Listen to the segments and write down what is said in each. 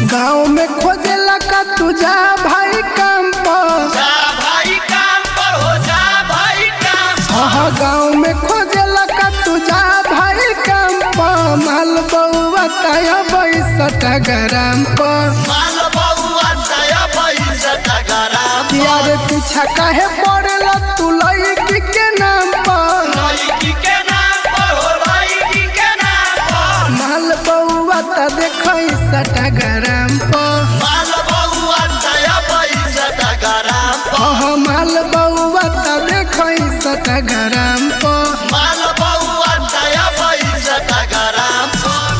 गाँव में खोजेला का तू जा भाई काम पर जा भाई काम पर हो जा भाई काम पर। हाँ गाँव में खोजेला का तू जा भाई काम पर माल बउआ तया बैसठ ग्राम पर माल बउआ दया पैसा टगराम यार पीछा काहे पड़ेला तू लड़की के नाम पर लड़की के नाम पर हो लड़की के नाम पर माल बउआ त देखै सठ ग्राम पर माल बउआ दया पैसा टगराम हाँ माल बउआ त देखै सठ ग्राम पर माल बउआ दया पैसा टगराम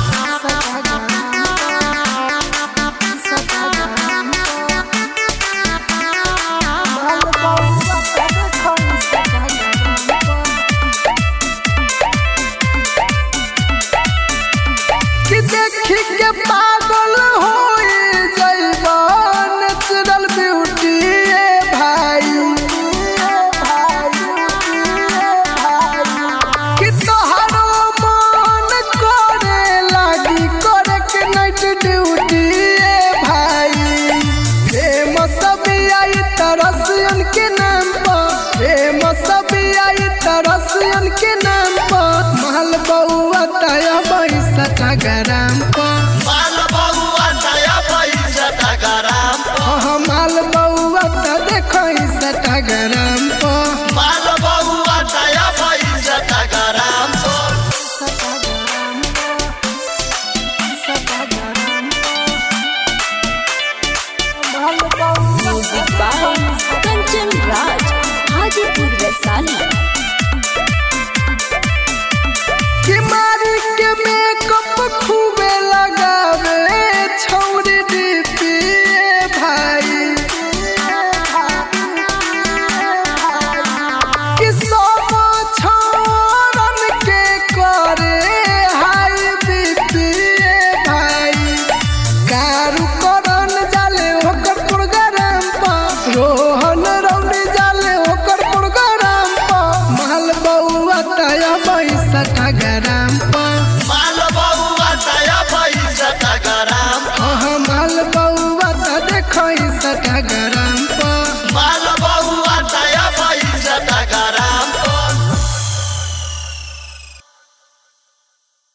कि देखी के पागल हो जइबा नेचुरल ब्यूटी ए भाई कि तोहरो मन करे लागी करे के नाइट ड्यूटी ए भाई प्रेम सब आई तरसियन के नाम पर प्रेम सब आई तरसियन के नाम पर महल बउआ तया बैसठ ग्राम पर माल बउआ दया पैसा टगराम हाँ माल बउआ त देखै सठ ग्राम पर माल बउआ दया पैसा टगराम म्यूजिक बाय कंचन राज हाजीपुर वैशाली